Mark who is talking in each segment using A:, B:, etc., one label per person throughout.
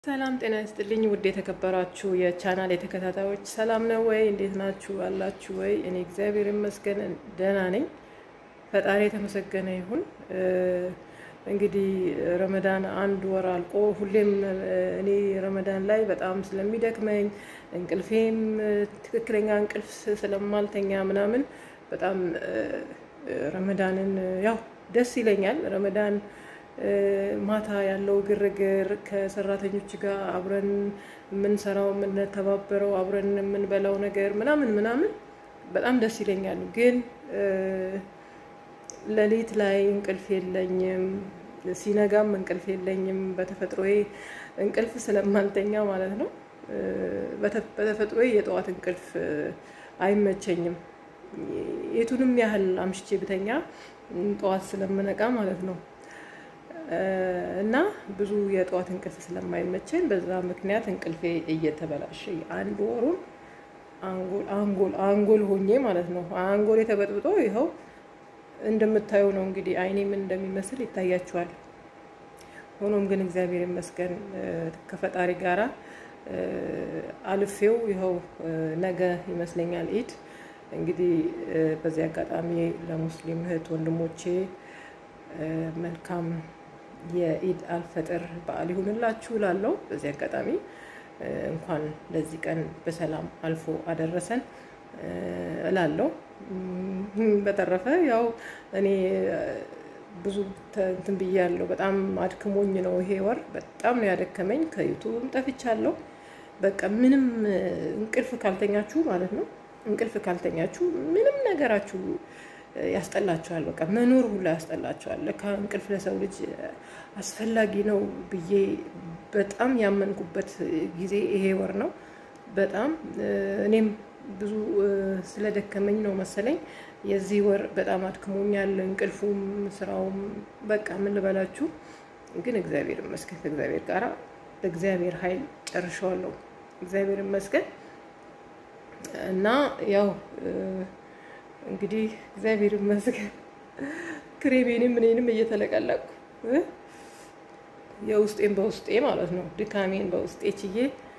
A: ሰላም ጤና ይስጥልኝ። ውድ የተከበራችሁ የቻናል የተከታታዮች ሰላም ነው ወይ? እንዴት ናችሁ? አላችሁ ወይ? እኔ እግዚአብሔር ይመስገን ደህና ነኝ። ፈጣሪ የተመሰገነ ይሁን። እንግዲህ ረመዳን አንድ ወር አልቆ ሁሌም እኔ ረመዳን ላይ በጣም ስለሚደክመኝ እንቅልፌም ትክክለኛ እንቅልፍ ስለማልተኛ ምናምን በጣም ረመዳንን ያው ደስ ይለኛል። ረመዳን ማታ ያለው ግርግር ከሰራተኞች ጋር አብረን የምንሰራው የምንተባበረው አብረን የምንበላው ነገር ምናምን ምናምን በጣም ደስ ይለኛል። ግን ሌሊት ላይ እንቅልፍ የለኝም፣ ሲነጋም እንቅልፍ የለኝም። በተፈጥሮዬ እንቅልፍ ስለማልተኛ ማለት ነው። በተፈጥሮዬ የጠዋት እንቅልፍ አይመቸኝም። የቱንም ያህል አምሽቼ ብተኛ ጠዋት ስለምነቃ ማለት ነው። እና ብዙ የጠዋት እንቅልፍ ስለማይመቸኝ በዛ ምክንያት እንቅልፌ እየተበላሸ አንድ ወሩን አንጎል አንጎል ሆኜ ማለት ነው። አንጎል የተበጥብጦ ይኸው እንደምታየው ነው እንግዲህ አይኔ ምን እንደሚመስል ይታያችኋል። ሆኖም ግን እግዚአብሔር ይመስገን ከፈጣሪ ጋራ አልፌው ይኸው ነገ ይመስለኛል ኢድ። እንግዲህ በዚህ አጋጣሚ ለሙስሊም እህት ወንድሞቼ መልካም የኢድ አልፈጥር በዓል ይሁንላችሁ ላለው በዚህ አጋጣሚ እንኳን ለዚህ ቀን በሰላም አልፎ አደረሰን እላለው። በተረፈ ያው እኔ ብዙ እንትን ብያለሁ። በጣም አድክሞኝ ነው ይሄ ወር በጣም ነው ያደከመኝ። ከዩቱብም ጠፍቻለሁ። በቃ ምንም እንቅልፍ ካልተኛችሁ ማለት ነው እንቅልፍ ካልተኛችሁ ምንም ነገራችሁ ያስጠላቸዋል። በቃ መኖር ሁላ ያስጠላቸዋል። ለካ እንቅልፍ ለሰው ልጅ አስፈላጊ ነው ብዬ በጣም ያመንኩበት ጊዜ ይሄ ወር ነው። በጣም እኔም ብዙ ስለደከመኝ ነው መሰለኝ የዚህ ወር በጣም አድክሞኛል። እንቅልፉም ስራውም በቃ ምን ልበላችሁ። ግን እግዚአብሔር ይመስገን ከእግዚአብሔር ጋር በእግዚአብሔር ኃይል ጨርሸዋለሁ። እግዚአብሔር ይመስገን እና ያው እንግዲህ እግዚአብሔር ይመስገን ክሬሜንም እኔንም እየተለቀለቅኩ የውስጤን በውስጤ ማለት ነው ድካሜን በውስጤ ችዬ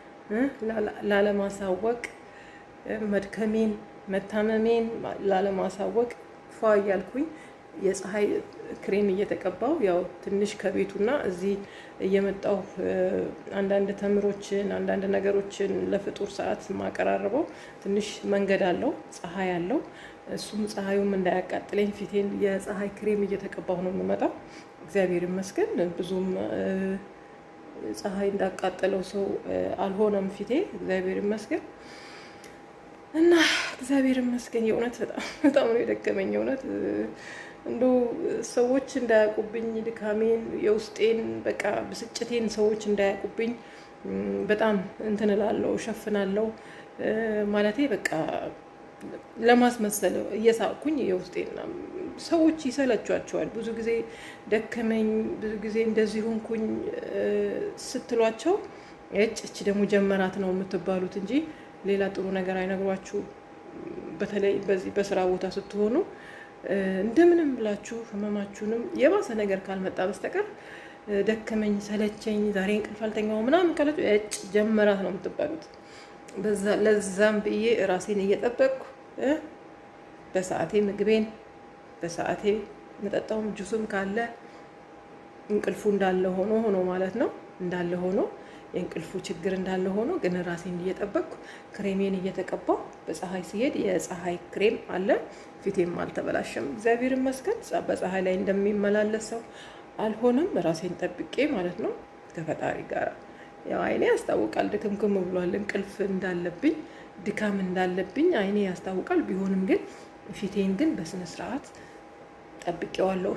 A: ላለማሳወቅ መድከሜን መታመሜን ላለማሳወቅ ፏ እያልኩኝ የፀሐይ ክሬም እየተቀባው ያው ትንሽ ከቤቱና እዚህ እየመጣው አንዳንድ ተምሮችን አንዳንድ ነገሮችን ለፍጡር ሰዓት ማቀራረበው ትንሽ መንገድ አለው፣ ፀሐይ አለው። እሱም ፀሐዩም እንዳያቃጥለኝ ፊቴን የፀሐይ ክሬም እየተቀባሁ ነው የምመጣው። እግዚአብሔር ይመስገን ብዙም ፀሐይ እንዳቃጠለው ሰው አልሆነም ፊቴ። እግዚአብሔር ይመስገን እና እግዚአብሔር ይመስገን የእውነት በጣም በጣም ነው የደከመኝ የእውነት እንደው ሰዎች እንዳያውቁብኝ ድካሜን የውስጤን በቃ ብስጭቴን ሰዎች እንዳያውቁብኝ በጣም እንትን እላለሁ እሸፍናለሁ ማለቴ በቃ ለማስመሰል እየሳቅኩኝ የውስጤና ሰዎች ይሰለቿቸዋል። ብዙ ጊዜ ደከመኝ፣ ብዙ ጊዜ እንደዚህ ሆንኩኝ ስትሏቸው እጭ እች ደግሞ ጀመራት ነው የምትባሉት እንጂ ሌላ ጥሩ ነገር አይነግሯችሁ። በተለይ በዚህ በስራ ቦታ ስትሆኑ እንደምንም ብላችሁ ህመማችሁንም የባሰ ነገር ካልመጣ በስተቀር ደከመኝ፣ ሰለቸኝ፣ ዛሬ እንቅልፍ አልተኛው ምናምን ካላችሁ እጭ ጀመራት ነው የምትባሉት። ለዛም ብዬ ራሴን እየጠበቅኩ በሰዓቴ ምግቤን በሰዓቴ መጠጣውም ጁስም ካለ እንቅልፉ እንዳለ ሆኖ ሆኖ ማለት ነው እንዳለ ሆኖ የእንቅልፉ ችግር እንዳለ ሆኖ ግን ራሴን እየጠበቅኩ ክሬሜን እየተቀባው በፀሐይ ሲሄድ የፀሐይ ክሬም አለ። ፊቴም አልተበላሸም፣ እግዚአብሔር ይመስገን። በፀሐይ ላይ እንደሚመላለስ ሰው አልሆነም። ራሴን ጠብቄ ማለት ነው ከፈጣሪ ጋር ያው አይኔ ያስታውቃል፣ ድክምክም ብሏል። እንቅልፍ እንዳለብኝ ድካም እንዳለብኝ አይኔ ያስታውቃል። ቢሆንም ግን ፊቴን ግን በስነ ስርዓት ጠብቄዋለሁ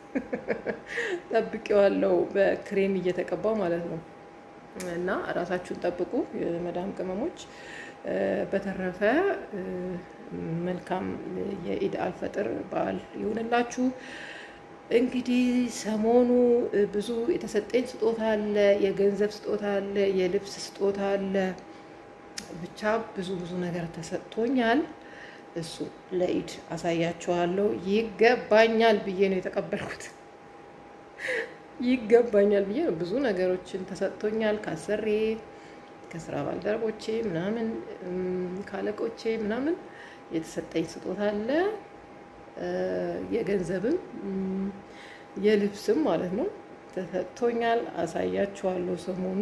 A: ጠብቄዋለሁ በክሬም እየተቀባው ማለት ነው። እና ራሳችሁን ጠብቁ የመዳም ቅመሞች። በተረፈ መልካም የኢድ አልፈጥር በዓል ይሁንላችሁ። እንግዲህ ሰሞኑ ብዙ የተሰጠኝ ስጦታ አለ፣ የገንዘብ ስጦታ አለ፣ የልብስ ስጦታ አለ። ብቻ ብዙ ብዙ ነገር ተሰጥቶኛል። እሱ ለኢድ አሳያችኋለሁ። ይገባኛል ብዬ ነው የተቀበልኩት። ይገባኛል ብዬ ነው። ብዙ ነገሮችን ተሰጥቶኛል ካሰሬ ከስራ ባልደረቦቼ ምናምን ካለቆቼ ምናምን የተሰጠኝ ስጦታ አለ። የገንዘብም የልብስም ማለት ነው ተሰጥቶኛል። አሳያችኋለሁ ሰሞኑ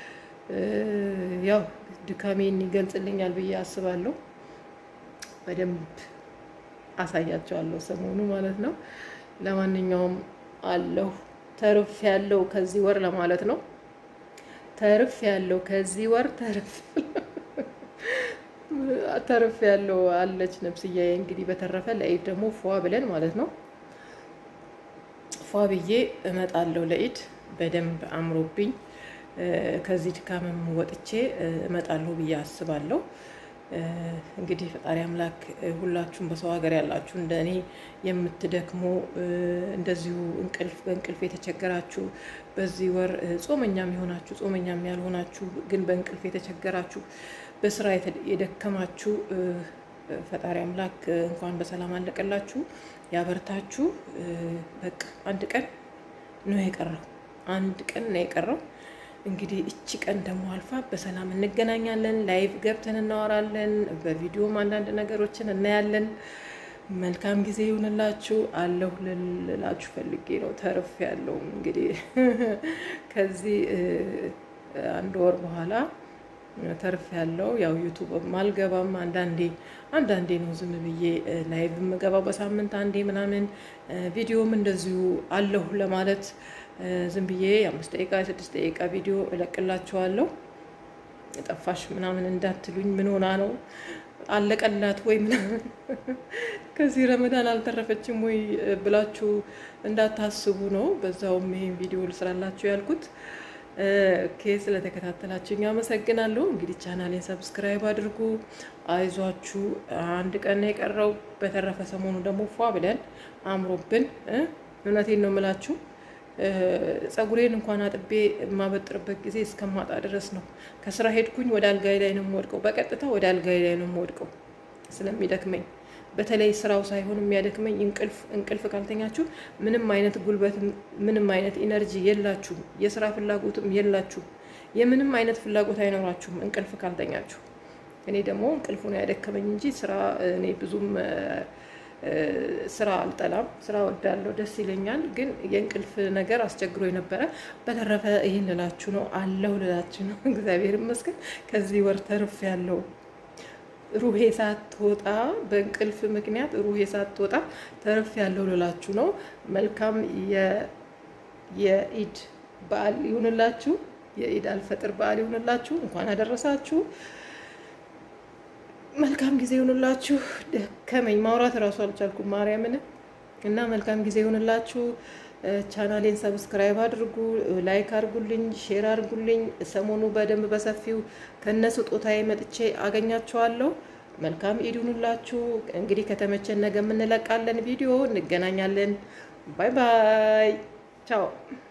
A: ያው ድካሜን ይገልጽልኛል ብዬ አስባለሁ። በደንብ አሳያቸዋለሁ ሰሞኑ ማለት ነው። ለማንኛውም አለሁ ተርፍ ያለው ከዚህ ወር ለማለት ነው። ተርፍ ያለው ከዚህ ወር ተርፍ ተርፍ ያለው አለች ነፍስዬ። እንግዲህ በተረፈ ለኢድ ደግሞ ፏ ብለን ማለት ነው ፏ ብዬ እመጣለሁ ለኢድ በደንብ አምሮብኝ ከዚህ ድካምም ወጥቼ እመጣለሁ ብዬ አስባለሁ። እንግዲህ ፈጣሪ አምላክ ሁላችሁም በሰው ሀገር ያላችሁ እንደ እኔ የምትደክሙ እንደዚሁ እንቅልፍ በእንቅልፍ የተቸገራችሁ በዚህ ወር ጾመኛም የሆናችሁ ጾመኛም ያልሆናችሁ ግን በእንቅልፍ የተቸገራችሁ በስራ የደከማችሁ ፈጣሪ አምላክ እንኳን በሰላም አለቀላችሁ፣ ያበርታችሁ። በቃ አንድ ቀን ነው የቀረው፣ አንድ ቀን ነው የቀረው። እንግዲህ እቺ ቀን ደግሞ አልፋ በሰላም እንገናኛለን። ላይቭ ገብተን እናወራለን። በቪዲዮም አንዳንድ ነገሮችን እናያለን። መልካም ጊዜ ይሁንላችሁ። አለሁ ልላችሁ ፈልጌ ነው። ተርፍ ያለው እንግዲህ ከዚህ አንድ ወር በኋላ ተርፍ ያለው ያው ዩቱብ አልገባም። አንዳንዴ አንዳንዴ ነው ዝም ብዬ ላይቭ የምገባው በሳምንት አንዴ ምናምን። ቪዲዮም እንደዚሁ አለሁ ለማለት ዝም ብዬ የአምስት ደቂቃ የስድስት ደቂቃ ቪዲዮ እለቅላችኋለሁ። ጠፋሽ ምናምን እንዳትሉኝ፣ ምን ሆና ነው አለቀላት ወይ ምናምን ከዚህ ረመዳን አልተረፈችም ወይ ብላችሁ እንዳታስቡ ነው። በዛውም ይሄን ቪዲዮ ልስራላችሁ ያልኩት። ኦኬ ስለተከታተላችሁኝ አመሰግናለሁ። እንግዲህ ቻናሌን ሰብስክራይብ አድርጉ። አይዟችሁ፣ አንድ ቀን ነው የቀረው። በተረፈ ሰሞኑ ደግሞ ፏ ብለን አምሮብን፣ እውነቴን ነው የምላችሁ ጸጉሬን እንኳን አጥቤ የማበጥርበት ጊዜ እስከማጣ ድረስ ነው። ከስራ ሄድኩኝ ወደ አልጋይ ላይ ነው የምወድቀው። በቀጥታ ወደ አልጋይ ላይ ነው የምወድቀው ስለሚደክመኝ። በተለይ ስራው ሳይሆን የሚያደክመኝ እንቅልፍ እንቅልፍ ካልተኛችሁ ምንም አይነት ጉልበት ምንም አይነት ኢነርጂ የላችሁም። የስራ ፍላጎትም የላችሁም። የምንም አይነት ፍላጎት አይኖራችሁም እንቅልፍ ካልተኛችሁ። እኔ ደግሞ እንቅልፉ ነው ያደከመኝ እንጂ ስራ እኔ ብዙም ስራ አልጠላም። ስራ ወዳለሁ፣ ደስ ይለኛል። ግን የእንቅልፍ ነገር አስቸግሮ የነበረ። በተረፈ ይህን ልላችሁ ነው አለሁ ልላችሁ ነው። እግዚአብሔር ይመስገን ከዚህ ወር ተርፍ ያለው ሩሄ ሳትወጣ በእንቅልፍ ምክንያት ሩሄ ሳትወጣ ተርፍ ያለው ልላችሁ ነው። መልካም የኢድ በዓል ይሁንላችሁ። የኢድ አልፈጥር በዓል ይሁንላችሁ። እንኳን አደረሳችሁ። መልካም ጊዜ ይሁንላችሁ። ደከመኝ ማውራት እራሱ አልቻልኩም ማርያምን እና መልካም ጊዜ ይሁንላችሁ። ቻናሌን ሰብስክራይብ አድርጉ፣ ላይክ አድርጉልኝ፣ ሼር አድርጉልኝ። ሰሞኑ በደንብ በሰፊው ከነ ስጦታዬ መጥቼ አገኛችኋለሁ። መልካም ኢድ ይሁንላችሁ። እንግዲህ ከተመቸን ነገ የምንለቃለን ቪዲዮ እንገናኛለን። ባይ ባይ፣ ቻው